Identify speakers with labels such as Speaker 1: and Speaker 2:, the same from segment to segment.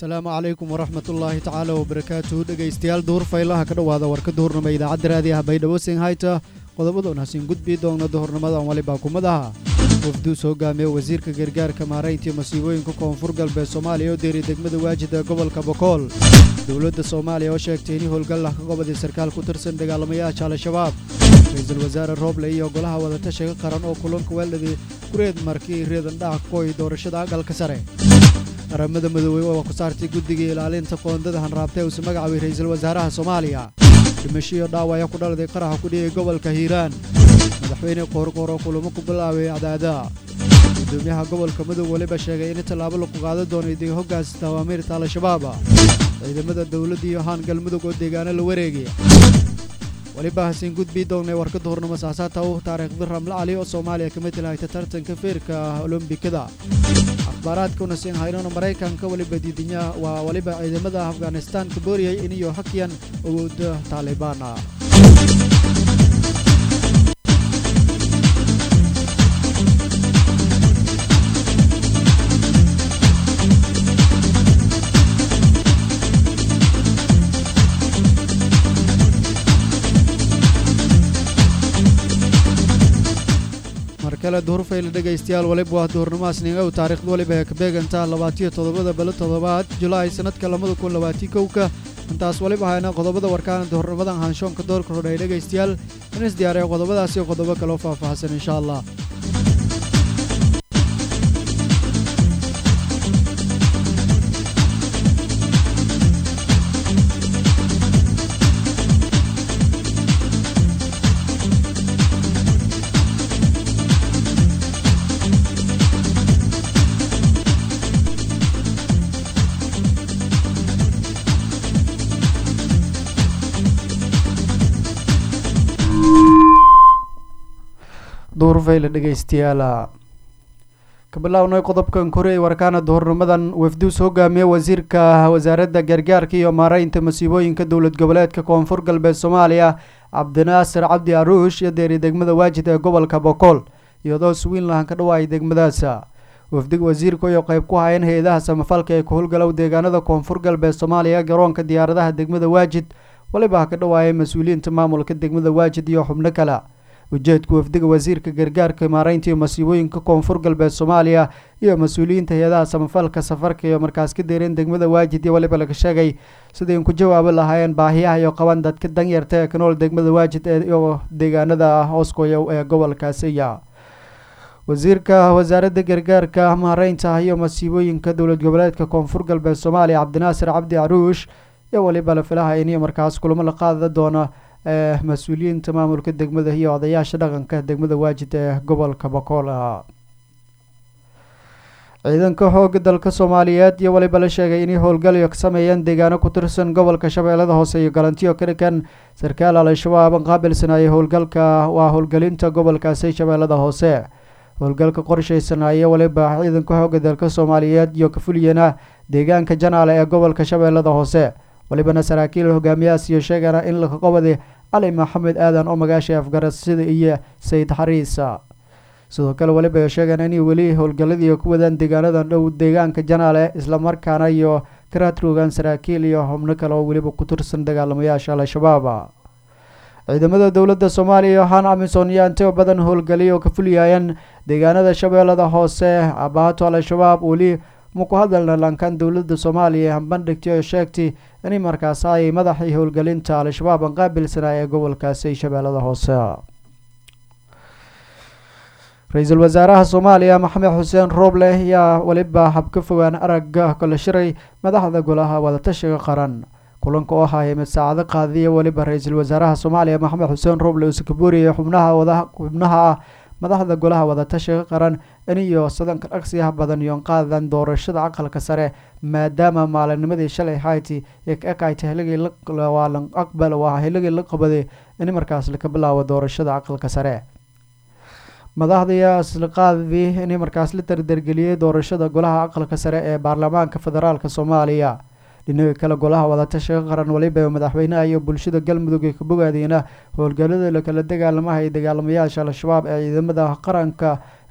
Speaker 1: asalaamu calaykum waraxmat ullaahi tacaala wabarakaatuhu dhegaystayaal duhur faylaha ka dhowaada warka duhurnimo idaacadda raadiyaha baydhabo singhayta qodobadoon hasiin gudbii doona duhurnimadan walibaa kumadaha wafduus hogaamiye wasiirka gargaarka maarayntii masiibooyinka koonfur galbeed soomaaliya oo deeriy degmada waajid ee gobolka bokool dowladda soomaaliya oo sheegtay in howlgallah ka goboday sarkaal ku tirsan dagaalamayaasha al-shabaab ra-iisul wasaare rooble iyo golaha wadatashiga qaran oo kulanka weeldhadii kureed markii reedan dhaca kooy doorashada aqalka sare qaramada midoobey oo ku saartay guddiga ilaalinta qoondada hanraabtee uuse magacaabay ra-iisul wasaaraha soomaaliya dhimashiyo dhaawaya ku dhaladay qaraxa ku dhigay gobolka hiiraan madaxweyne qoorqoor oo kulamo ku bilaabay cadaada gudoomiyaha gobolka mudug weliba sheegay in tallaabo lagu qaadan doonay deg hoggaansta awaamiirta al-shabaab ciidamada dowladda iyo haan galmudug oo deegaano la wareegay weliba hasiin gudbii doonnay warka duhurnimo saasaata u taariikhda ramle cali oo soomaaliya ka mid lahayta tartanka feerka olombikada akhbaaraadkuna siin haynona maraykanka weliba diidinya waa weliba ciidamada afghanistaan ka booriyay iniyo hakiyan awoodda taalibaana markale duhurfayla dhegaystayaal waliba waa duhurnimaasningow taariikhda waliba ee ka beegantaa labaatiyo toddobada belo toddobaad julaay sannadka labada kun labaatii kowka intaas waliba hayna qodobada warkaana duhurnimadan haanshoonka doorka rodhay dhegaystayaal in is diyaariya qodobadaas iyo qodobo kaloo faahfaahsan insha allah duhurfayla dhegaystayaala ka bilownay qodobkan koreey warkaana duhurnimadan wafduus hogaamiye wasiirka wasaaradda gargaarka iyo maaraynta masiibooyinka dowlad goboleedka koonfur galbeed soomaaliya cabdinaasir cabdi aruush iyo deeri degmada waajid ee gobolka bokool iyadoo swiinlahan ka dhawaayay degmadaasa wafdiga wasiirka iyo qayb ku hayan hay-adaha samafalka ee ka howlgalow deegaanada koonfur galbeed soomaaliya garoonka diyaaradaha degmada waajid waliba ka dhawaayay mas-uuliyiinta maamulka degmada waajid iyo xubno kale ujeedka wafdiga wasiirka gargaarka maaraynta iyo masiibooyinka koonfur galbeed soomaaliya iyo mas-uuliyiinta hay-adaha samafalka safarka iyo markaas ka deereen degmada waajid iyo waliba laga sheegay sidayn ku jawaabi lahaayeen baahiyaha iyo qaban dadka danyarta ee ka nool degmada waajid iyo deegaanada hooskoya ee gobolkaasiya wasiirka wasaaradda gargaarka maaraynta iyo masiibooyinka dowlad goboleedka koonfur galbeed soomaaliya cabdinaasir cabdi caruush iyo waliba la filaha iniyo markaas kulamo la qaada doona ee mas-uuliyiinta maamulka degmada iyo odayaasha dhaqanka degmada waajid ee gobolka bokool ah ciidanka xooga dalka soomaaliyeed iyo waliba la sheegay inay howlgalyo ka sameeyeen deegaano ku tirsan gobolka shabeellada hoose iyo galantiyo ka dhigan sarkaal al-shabaab qaabilsanaaye howlgalka waa howlgelinta gobolkaasi shabeellada hoose howlgalka qorshaysanaaye waliba ciidanka xooga dalka soomaaliyeed iyo kafuliyana deegaanka janaale ee gobolka shabeellada hoose walibana saraakiil hogaamiyahaas iyo sheegana in laka qobaday cali maxamed aadan oo magaashay afgarasida iyo sayid xariisa sidoo kale waliba ay sheegaan inay weli howlgalladii ku wadaan deegaanadan dhow deegaanka janaale islamarkaana iyo karaatroogan saraakiil iyo xubno kale oo weliba ku tirsan dagaalamayaasha al-shabaab ciidamada dowladda soomaaliya iyo han amison iyo anteo badan howlgaliya oo ka fuliyayaan deegaanada shabeellada hoose abaato al-shabaab weli ma ku hadalna lankan dowladda soomaaliya hambandhigtay oo sheegtay inay markaas ay madaxii howlgelinta al-shabaab an qaabilsanaa ee gobolkaasi shabeellada hoose ra-iisul wasaaraha soomaaliya maxamed xuseen rooble ayaa weliba habka fogaan aragga kala shiray madaxda golaha wadatashiga qaran kulanka oo ahaa mid saacado qaadiya weliba ra-iisul wasaaraha soomaaliya maxamed xuseen rooble uuse ka booriyay xubnaha xubnaha ah madaxda golaha wadatashiga qaran iniyo sadanka dhaqsiyaha badan iyo qaadan doorashada aqalka sare maadaama maalinimadii shalay hayti ekayta hiligii lan aqbal waa hiligii la qabaday in markaas laka bilaabo doorashada aqalka sare madaxda isliqaadii in markaas la dardargeliyey doorashada golaha aqalka sare ee baarlamaanka federaalk soomaaliya dhinaga kale golaha wadatashiga qaran waliba madaxweynaha iyo bulshada galmudug ee ka bogaadeyna howlgalada lakala dagaalamaha ee dagaalamayaasha al-shabaab ee ciidamada qaranka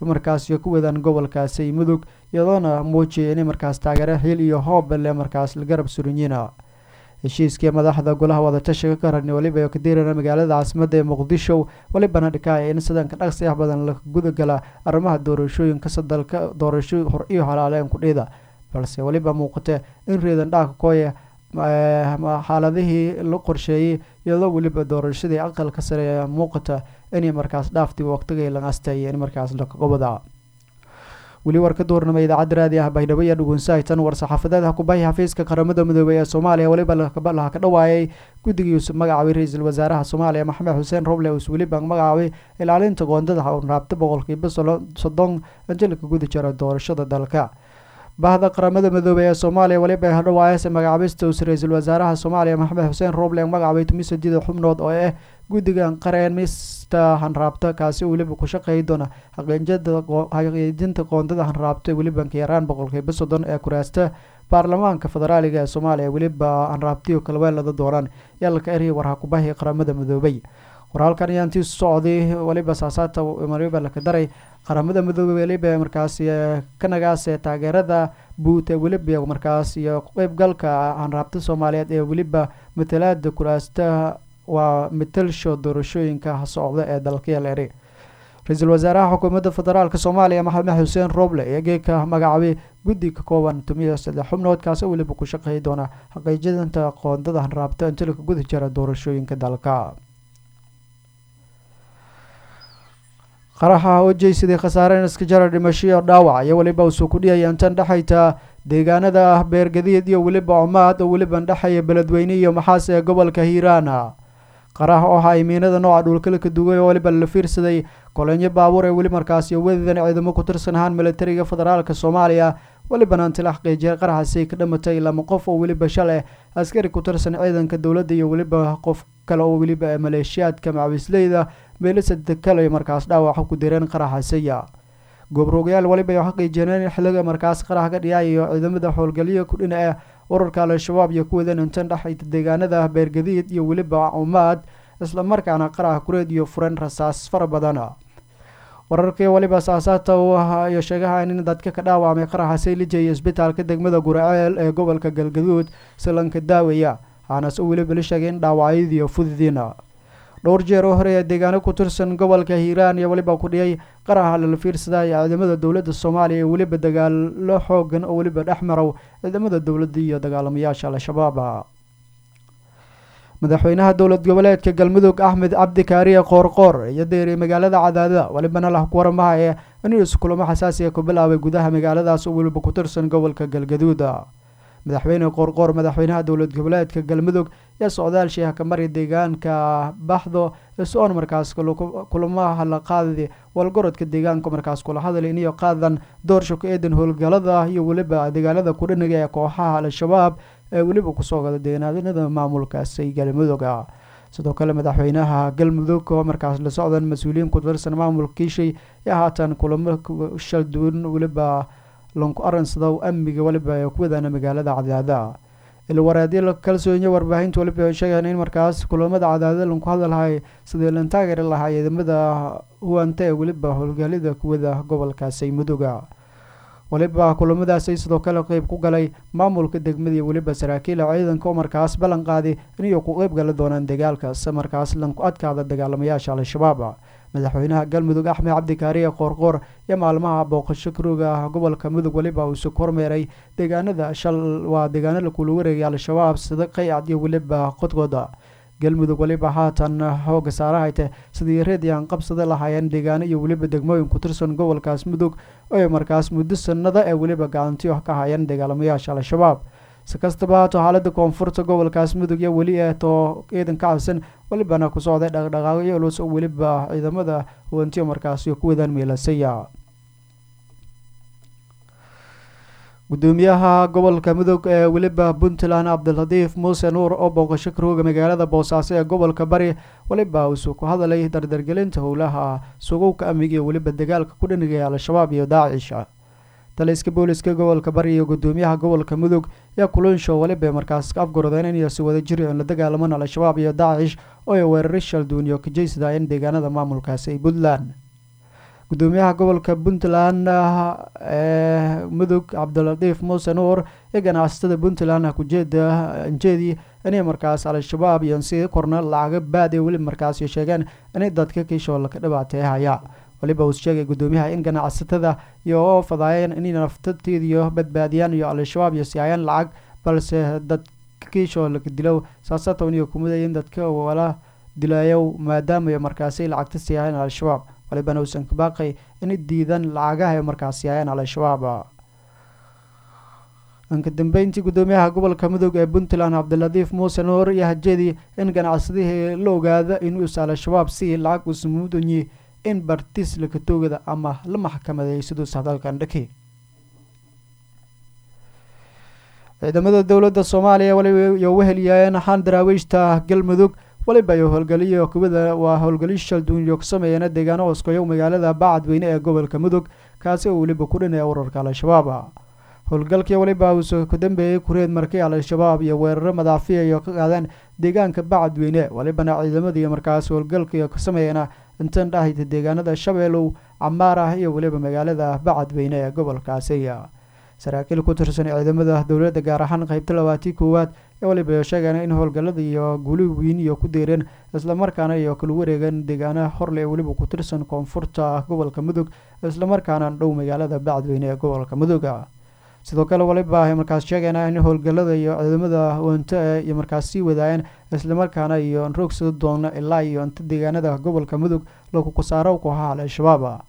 Speaker 1: markaas iyo ku wadaan gobolkaasi mudug iyadoona muujiyay inay markaas taageero xil iyo hoob le markaas la garab surinyiina heshiiskii madaxda golaha wadatashiga ka rarni waliba kadirana magaalada caasimada ee muqdisho walibana dhikaaya in sidanka dhaqsi ah badan la gudagala arrimaha doorashooyinka sadalka doorasho hor iyo halaaleen kudhida balse weliba muuqate in reedan dhaaka kooya xaaladihii la qorsheeyey iyadoo weliba doorashadii aqalka sare ee muuqata inay markaas dhaaftii waqtigay langastay in markaas laqobada weli warka duurnama idaacadda raadi ah baydhabo iyo dhugunsahaytan war-saxaafadeedha kubahi xafiiska qaramada midoobey ee soomaaliya weliba laha ka dhawaayay guddigii uu magacaabay ra-iisul wasaaraha soomaaliya maxamed xuseen roble uus weliba magacaabay ilaalinta qoondada raabta boqolkiiba soddon anjalika guda jira doorashada dalka bahda qaramada midoobey ee soomaaliya weliba hadhawaayase magacaabista uus ra-iisul wasaaraha soomaaliya maxamed xuseen roble magacaabay tumisadida xubnood oo ah guddigan qareen mista hanraabta kaasi weliba ku shaqeey doona xaqiijinta qoondada hanraabta weliba kayaraan boqolkiiba soddon ee kuraasta baarlamaanka federaaliga ee soomaaliya weliba hanraabtiyo kalweelada doonaan yaalka erya warha kubahi qaramada midoobey warhalkan ayaantii socday weliba saasaata waliba laka daray qaramada midoobey weliba markaas kanagaas ee taageerada buut ee weliba markaas iyo qeybgalka hanraabta soomaaliyeed ee weliba matalaada kuraasta waa mitalsho doorashooyinka socda ee dalkayal eri ra-iisul wasaaraha xukuumadda federaalk soomaaliya maxamed xuseen roble ee geeka magacaabay guddi ka kooban tumiyo saddex xubnood kaasi weliba ku shaqeey doona xaqiijinta qoondada hanraabta intilka guda jira doorashooyinka dalka qaraxa oo jeysaday khasaare iska jara dhimashoiyo dhaawac iyo weliba usoo kudhiyaya intan dhexayta deegaanada ah beergadiid iyo weliba cumaad oo weliba dhexaya beledweyne iyo maxaas ee gobolka hiiraana qarax oo ahaa imiinada nooca dhulkala ka dugay oo weliba la fiirsaday kolonyo baabuur ee weli markaasi wadadan ciidamo ku tirsan ahaan militariga federaalk soomaaliya welibana inti la xaqiijiyay qaraxaasi ka dhamatay lama qof oo weliba shaleh askari ku tirsan ciidanka dowladda iyo weliba qof kale oo weliba maleeshiyaadka macawisleyda meelisada kale markaas dhaawaca ku direen qaraxasiya goobroogyaal waliba ay xaqiijiyeen in xiliga markaas qarax ka dhiyaayo ciidamada howlgalyo kudhina ah ururka al-shabaab iyo kuwadan intan dhexayta deegaanada beergadiid iyo weliba cumaad islamarkaana qarax kureed iyo furen rasaas fara badan wararkii waliba saasaata uu ahaa iyo sheegaha in dadka ka dhaawacmay qaraxa saylijaya isbitaalka degmada guraceel ee gobolka galgaduud silanka daawaya waxaanaas u weliba la sheegay in dhaawacyadiiyo fududiina dhowr jeer oo hore ee deegaano ku tirsan gobolka hiiraan iyo weliba ku dhiyay qaraxa lala fiirsadaya ciidamada dowladda soomaaliya iyo weliba dagaalo xoogan oo weliba dhex marow ciidamada dowladda iyo dagaalamayaasha al-shabaab madaxweynaha dowlad goboleedka galmudug axmed cabdi kaariye qoorqoor iyo deeriy magaalada cadaadada welibana lah ku waramaha ee inuu iskulamo xasaasiga ku bilaabay gudaha magaaladaas oo weliba ku tirsan gobolka galgaduud madaxweyne qoorqoor madaxweynaha dowlad goboleedka galmudug ee socdaal sheeha ka mari deegaanka baxdo is-oon markaas kulamaha la qaadi walgorodka deegaanka markaas kula hadal iniyo qaadan doorsho ku eedan howlgalada iyo weliba deegaanada kudhaniga ee kooxaha al-shabaab ee weliba kusoo gada deegaanada maamulkaasi galmuduga sidoo kale madaxweynaha galmudug oo markaas la socdan mas-uuliyiin ku tirsan maamulka kiishay ee haatan kulamo shalduwan weliba lanku aransado amniga weliba ee ku wadaana magaalada cadaada ilwareedyo kalsoonyo warbaahinta weliba sheegaan in markaas kulamada cadaadada lanku hadalhay sidii lan taageeri lahaa ciidamada huwanta ee weliba howlgalida kuwada gobolkaasi muduga weliba kulamadaasi sidoo kale qeyb ku galay maamulka degmada iyo weliba saraakiila ciidanka oo markaas ballan qaadi inay ku qeyb gali doonaan dagaalkaas markaas lanku adkaada dagaalamayaasha al-shabaab madaxweynaha galmudug axmed cabdi kaariye qoorqoor iyo maalmaha booqasho karuga gobolka mudug weliba uu isu kormeeray deegaanada shal waa deegaanada kula wareegay al-shabaab sida qaycad iyo weliba qodqoda galmudug weliba haatan xooga saarahayte sidii reediyan qabsada lahaayeen deegaano iyo weliba degmooyin ku tirsan gobolkaas mudug oo markaas muddo sanada ee weliba gacantiyo ka hayeen dagaalamayaasha al-shabaab si kastaba haato xaalada koonfurta gobolkaas mudug iyo weli ee too ciidan ka cabsan welibana ku socday dhaqdhaqaaqyo culus oo weliba ciidamada huwantiyo markaasi ku wadaan meelasaya gudoomiyaha gobolka mudug ee weliba puntland cabdiladiif muuse nuur oo booqasho karooga magaalada boosaaso ee gobolka bari weliba uusuu ku hadalay dardargelinta howlaha sugowka amniga iyo weliba dagaalka ku dhanigaya al-shabaab iyo daacisha taliska booliska gobolka bari iyo gudoomiyaha gobolka mudug yaa kulanshow weliba markaas ka afgordeen inay si wada jiri oon la dagaalaman al-shabaab iyo daacish oo ay weerari shalduun iyo kajeysadaayeen deegaanada maamulkaasi puntland gudoomiyaha gobolka puntland ee mudug cabdilatiif muuse nuur iyo ganacsatada puntland kujeeda anjeedi inay markaas al-shabaab iyo si korna lacaga baad ee weli markaas sheegeen inay dadka kiishoola ka dhibaateehaya waliba uu sheegay gudoomiyaha in ganacsatada iyo fadaayeen inay naftateediyo badbaadiyaan iyo al-shabaab iyo siiyayaan lacag balse dad kiishoo laga dilow saasatan iyo kumidaya in dadka wala dilayow maadaama markaasi lacagta siiyayaan al-shabaab walibana uusan ka baaqay inay diidan lacagaha ay markaas siiyayaan al-shabaab inka dambeyntii gudoomiyaha gobolka mudug ee puntland cabdilatiif muuse nuur iyo hajeedii in ganacsadihii la ogaada inuusa al-shabaab si lacag uusa mudunyi in bartis lakatoogada ama la maxkamadeey siduus hadalkan dhaki ciidamada dowladda soomaaliya waliba weheliyaayeen xaan daraawiishta galmudug waliba iyo howlgaliyo kubada waa howlgaliyo shalduunyo ka sameeyeen deegaano hooskoyo magaalada bacadweyne ee gobolka mudug kaasi oo weliba ku dhinaya urarka al-shabaab howlgalkii waliba uuse ku dambeeyey kureed markii al-shabaab iyo weeraro madaafiya iyo ka qaadeen deegaanka bacadweyne walibana ciidamadii markaas howlgalkii ka sameeyeen intan dhahayta deegaanada shabeelow camaar ah iyo weliba magaalada bacadweyne ee gobolkaasi saraakiil ku tirsan ciidamada dowladda gaar ahaan qeybta labaatii koowaad ee waliba sheegeen in howlgallada iyo guuli weyn iyo ku deereen islamarkaana iyo kala wareegeen deegaana horle ee weliba ku tirsan koonfurta gobolka mudug islamarkaana dhow magaalada bacadweyne ee gobolka mudug sidoo kale waliba ay markaas sheegeen in howlgallada iyo ciidamada wanta e iyo markaas sii wadaayeen islamarkaana iyo rogsada doona ilaa iyo inta deegaanada gobolka mudug lagu kasaaro kooxaha al-shabaab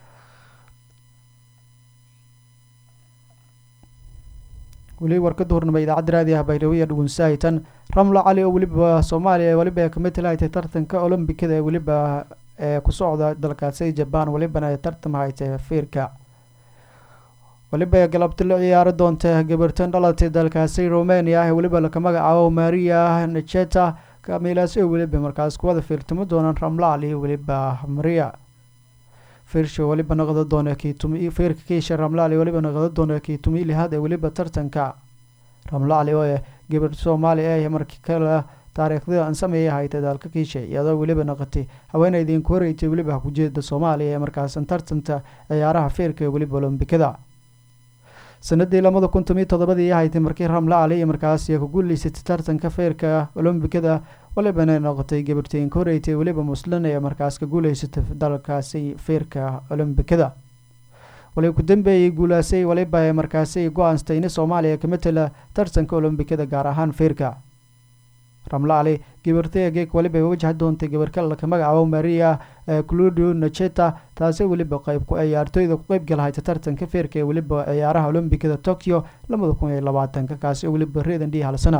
Speaker 1: weli warkada hornama idaacadda raadiah baydhawaya dhugunsahaytan ramla cali oo weliba soomaaliya weliba ee kamid talaytay tartanka olombikada ee weliba ee ku socda dalkaasi jabaan welibana ay tartamhaytay fiirka weliba galabti la ciyaari doonta gabartan dhalatay dalkaasi romania ee weliba laka magacaabo maria nacheta kamilaas oo weliba markaas kuwada fiirtamo doonaan ramla cali weliba maria fiirsha weliba noqda doona kiitumi fiirka kiisha ramlaali weliba noqda doona kiitumi lihaad ee weliba tartanka ramlaali oo eh gabar soomaaliya ee markii kale taariikhdii aan sameeyay haytay dalka kiisha iyadoo weliba noqotay haweeneydii ku horeysay weliba kujeeda soomaaliya ee markaasan tartanta ciyaaraha fiirka ee weliba olombikada sanadii labada kun tomiyo todobadii haytay markii ramla cali iyo markaas ku guuleysatay tartanka feerka olombikada walibana noqotay gabartiin ka horeytay weliba muslin ee markaas ka guuleysatay dalkaasi feerka olombikada wali ku dambeeyey guulaasay waliba ee markaasi go-aanstay in soomaaliya ka matala tartanka olombikada gaar ahaan feerka ramla cali gabartay geeg waliba wajahi doontay gabar kale laka magacaabo maria cludio nacheta taasi weliba qeyb ciyaartooyda ku qeybgalahayta tartanka feerka ee weliba ciyaaraha olombikada tokyo labada kun iyo labaatanka kaasi oo weliba reedan dhii halsana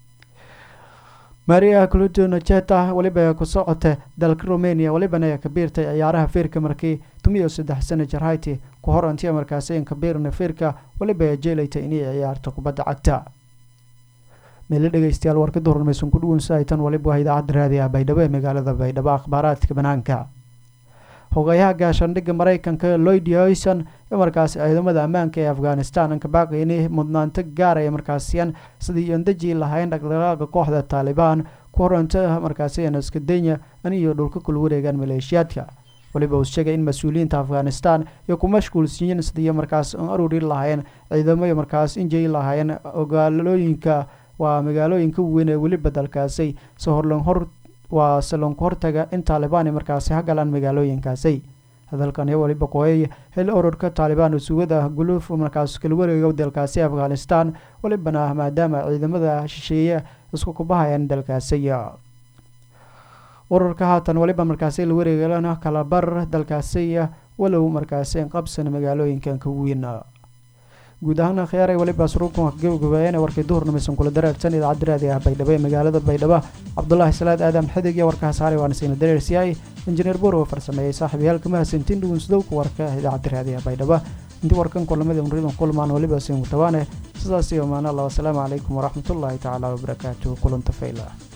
Speaker 1: maria cludio nacheta weliba ku socota dalka romania walibana ka biirtay ciyaaraha feerka markii tumiyo saddex sana jarhayti ku hor antiya markaasi ka biirna feerka weliba jeelayta inay ciyaarto kubadda cagta meelo dhegeystayaal warkada hormaysan ku dhuwansahaytan waliba waa idaacadda raadiah baydhabo ee magaalada baydhabo akhbaaraadka banaanka hogayaha gaashaandhigga mareykanka lloyd hoyson ee markaasi ciidamada ammaanka ee afghanistan anka baaqayni mudnaanto gaaraya markaasiyan sidii iyon deji lahayn dhaqdhaqaaqa kooxda taalibaan ku horanta markaasi naskadenya aniyo dhulka kula wareegaan maleeshiyaadka waliba uu sheegay in mas-uuliyiinta afghanistan iyo ku mashquulsiiyeen sidii markaas aruri lahaayeen ciidamo markaas injay lahaayeen ogaalooyinka waa magaalooyinka weyn ee weliba dalkaasi se horlan hor waa salonka hortaga in taalibaan markaasi ha galaan magaalooyinkaasi hadalkan iyo waliba kooyay hel ururka taalibaan sugada guluuf markaas kala wareega dalkaasi afghanistan walibana maadaama ciidamada shisheeye isku kubahayaan dalkaasi ururka haatan waliba markaasi la wareegan kalabar dalkaasi walow markaasi qabsan magaalooyinkan ka weyn guud ahaan khiyaaray waliba suruubkan gabagabeeyeen warkay duhurnimeysan kula dareersan idaacadda raadi ah baydhabo ee magaalada baydhabo cabdulaahi salaad aadam xidig iyo warkaha saaray waana siina dareersiyay injineer boor oo farsameeyey saaxiibayaal kama hasantiin dhugunsdowka warka idaacadda raadi ah baydhabo intii warkan kulamada unridan kulmaan waliba siin tabaane sidaas iyo maana allah wasalaamu calaykum waraxmatullaahi tacaala wabarakaatuhu kulanta fayla